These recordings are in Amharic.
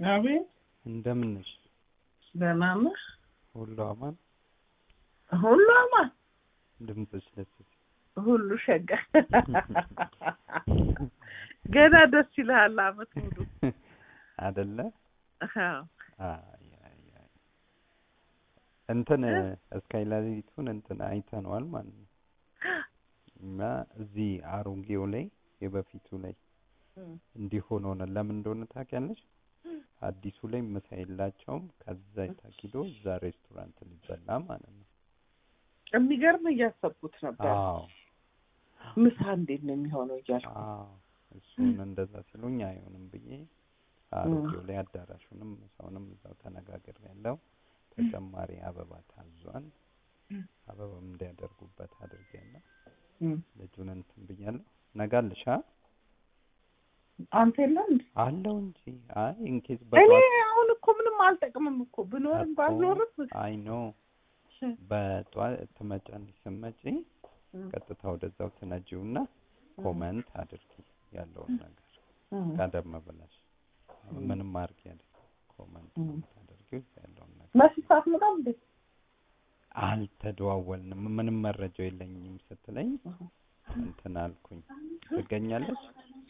አቤት እንደምን ነሽ? ደህና ነህ? ሁሉ አማን? ሁሉ አማን፣ ድምፅሽ ደስ ሲል ሁሉ ሸጋ። ገና ደስ ይልሃል አመት ሙሉ አይደለ? አዎ። አይ አይ አይ እንትን እስካይላሊቱን እንትን አይተነዋል ማለት ነው። እና እዚህ አሮጌው ላይ የበፊቱ ላይ እንዲህ ሆኖ ነው። ለምን እንደሆነ ታውቂያለሽ? አዲሱ ላይ ምሳ የላቸውም። ከዛ ታኪዶ እዛ ሬስቶራንት ሊበላ ማለት ነው። የሚገርም እያሰብኩት ነበር። አዎ ምሳ እንዴት ነው የሚሆነው እያልኩ አዎ እሱን እንደዛ ሲሉኝ አይሆንም ብዬ አሮጌው ላይ አዳራሹንም ምሳውንም እዛው ተነጋግር ያለው ተጨማሪ አበባ ታዟል። አበባም እንዲያደርጉበት አድርጌያለሁ። ልጁን እንትን ብያለሁ። ነጋልሻ አንተ የለም እንዴ? አለው እንጂ አይ ኢንኬዝ እኔ በጧት አሁን እኮ ምንም አልጠቅምም እኮ ብኖርም ባልኖርም አይ ኖ በጧት ትመጫለሽ። ስትመጪ ቀጥታ ወደዛው ትነጂውና ኮመንት አድርጊ ያለውን ነገር ቀደም ብለሽ ምንም አድርጊ ያለ ኮመንት ታደርጊው ያለውን ነገር መሲ ሳትመጣም እንዴ? አልተደዋወልንም። ምንም መረጃው የለኝም ስትለኝ እንትን አልኩኝ። ትገኛለች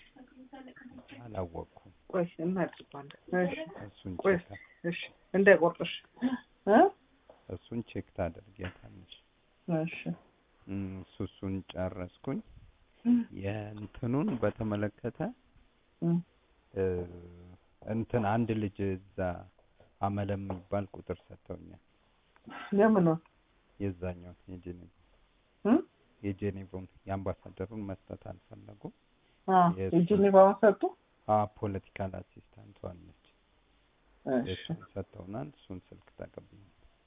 አላወቅኩም። ቆይ እናድርጋለን። እሺ እሱን ቆይ ቼክ እሺ እንዳይቆርጥሽ እ እሱን ቼክ ታደርጊያታለሽ። እሺ እም፣ እሱ እሱን ጨረስኩኝ። የእንትኑን በተመለከተ እም፣ እ፣ እንትን አንድ ልጅ እዛ አመለ የሚባል ቁጥር ሰጥተውኛል። የምኑን የዛኛው የጄኔቭ እ የጄኔቭን የአምባሳደሩን መስጠት አልፈለጉም። አ የእሱ- የጄኔቫውን ሰጡ። አ ፖለቲካል አሲስታንቱ አለች እሺ የእሱን ሰጥተውናል። እሱን ስልክ ተቀብዬ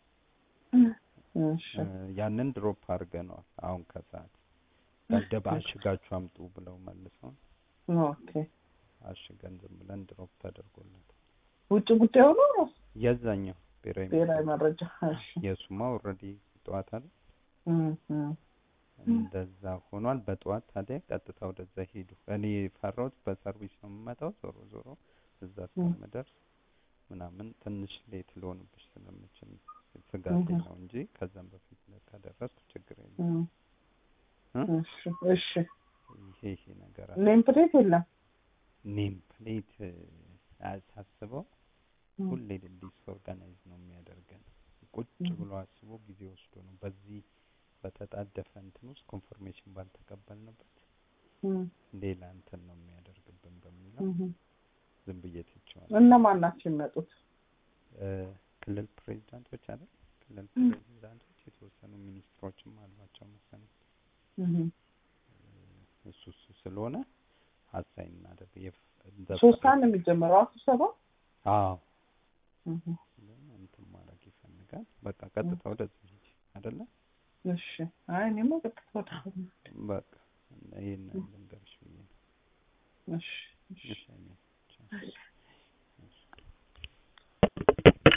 እሺ እ፣ ያንን ድሮፕ አድርገነዋል። አሁን ከሰዓት ደብደብ አሽጋችሁ አምጡ ብለው መልሰውን ኦኬ አሽገን ዝም ብለን ድሮፕ ተደርጎለታል። ውጭ ጉዳይ ሆኖ የዛኛው ብሔራዊ ብሔራዊ መረጃ እሺ የሱማ ኦልሬዲ ጠዋት አለ እም፣ እም፣ እንደዛ ሆኗል። በጠዋት ታዲያ ቀጥታ ወደዛ ሄዱ። እኔ ፈራሁት በሰርቪስ ነው የምመጣው። ዞሮ ዞሮ እዛ እስከምደርስ ምናምን ትንሽ ሌት ልሆንብሽ ስለምችል ስጋቴ እህ። ነው እንጂ ከዛም በፊት ከደረስኩ ችግር የለም። እም፣ እ? እሺ እሺ ይሄ ይሄ ነገር አለ። ኔም ፕሌት የለም። ኔም ፕሌት ሳስበው እም፣ ሁሌ ዲስኦርጋናይዝ ነው የሚያደርገን። ቁጭ ብሎ አስቦ ጊዜ ወስዶ ነው በዚህ በተጣደፈ እንትን ውስጥ ኮንፎርሜሽን ባልተቀበልንበት እም፣ ሌላ እንትን ነው የሚያደርግብን በሚለው እም። ዝም ብዬ ትቼዋለሁ። እነማን ናቸው የሚመጡት? እ፣ ክልል ፕሬዚዳንቶች አይደል? ክልል እም። ፕሬዚዳንቶች የተወሰኑ ሚኒስትሮችም አሏቸው መሰለኝ። እም። እሱ እሱ ስለሆነ ሀሳይን እናደርግ የፍ- እንደ ሶስት ሰዓት ነው የሚጀምረው ስብሰባ። አዎ እም፣ ግን እንትን ማድረግ ይፈልጋል። በቃ ቀጥታ ወደዚህ ሂጂ አይደለ? እሺ አይ እኔማ ቀጥታ ወደ በቃ ይሄን ልንገርሽ ብዬ ነው። እሺ እሺ እሺ፣ እኔ ቻው።